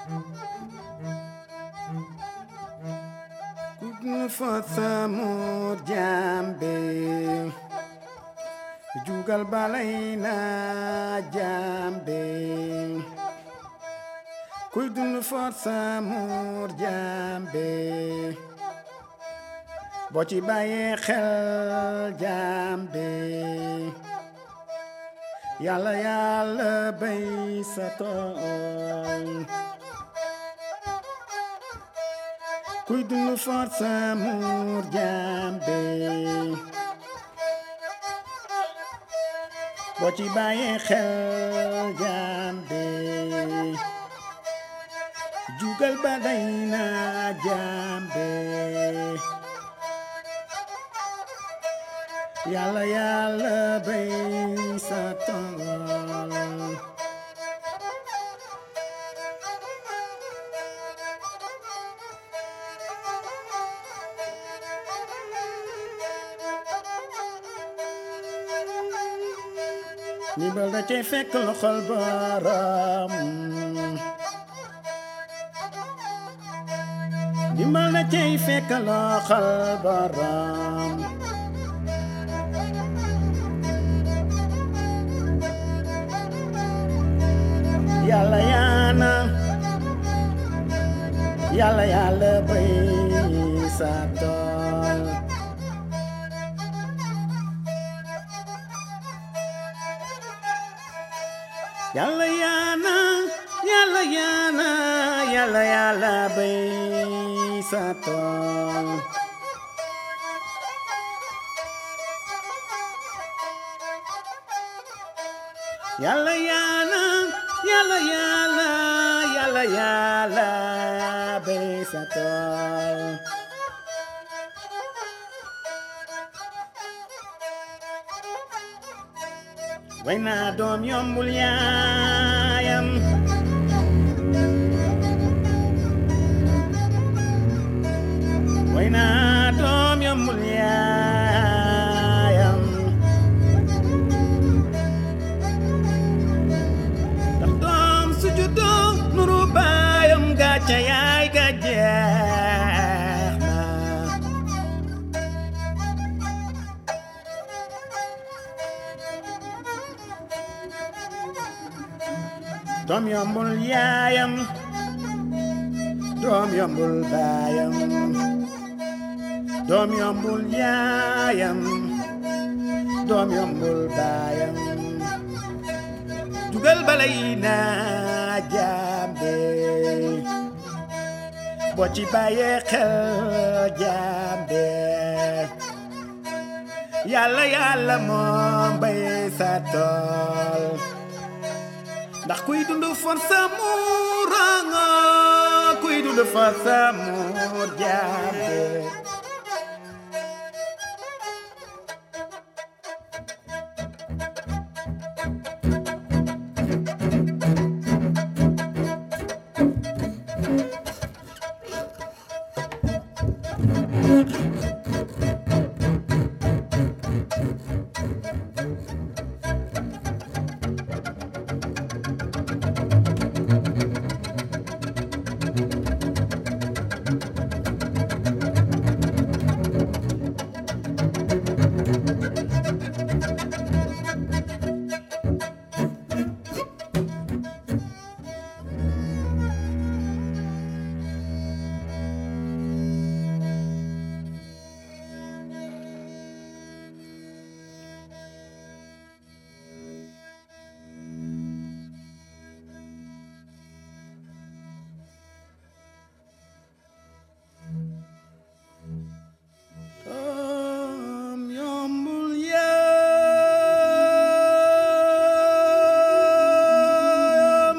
Kudnu fasamur jambe Jugal balayna jambe Kudnu fasamur jambe boo ci bàyyee xel jambe yàlla yàlla bay sa tool kuy dund force amour jambe boo ci bàyyee xel jambe jugal ba day na jambe yàlla yàlla bay sa tool ndimbal da cay fekk loxol borom ndimbal da cay fekk loxol borom yàlla yaana yàlla yàlla bay sa tool yàlla yaana yàlla yaana yàlla yàlla bay sa tool yàlla yaana yàlla yàlla yàlla yàlla bay sa tool way naa doom yombul yaayam way naa doom yombul yaayam ndax doom su juddoo nuru baayam gàcca yaay ga jeex na doom yombul yaayam doom yombul baayam doom yombul yaayam doom yombul baayam jugal balay na jambe boo ci bàyyee xel jambe yàlla yàlla moom bay sa tool ndax kuy dund force amour nga kuy dund force amour jambe doom yombul yaayam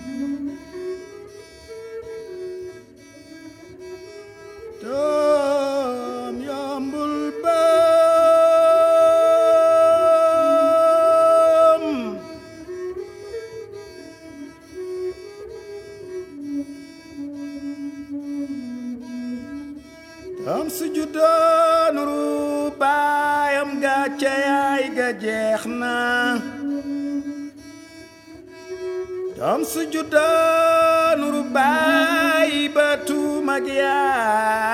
doom yombul baam doom su juddoo nuru baayam gàcce yaay ga jeex na doom su juddoo nuru baayam ak yaay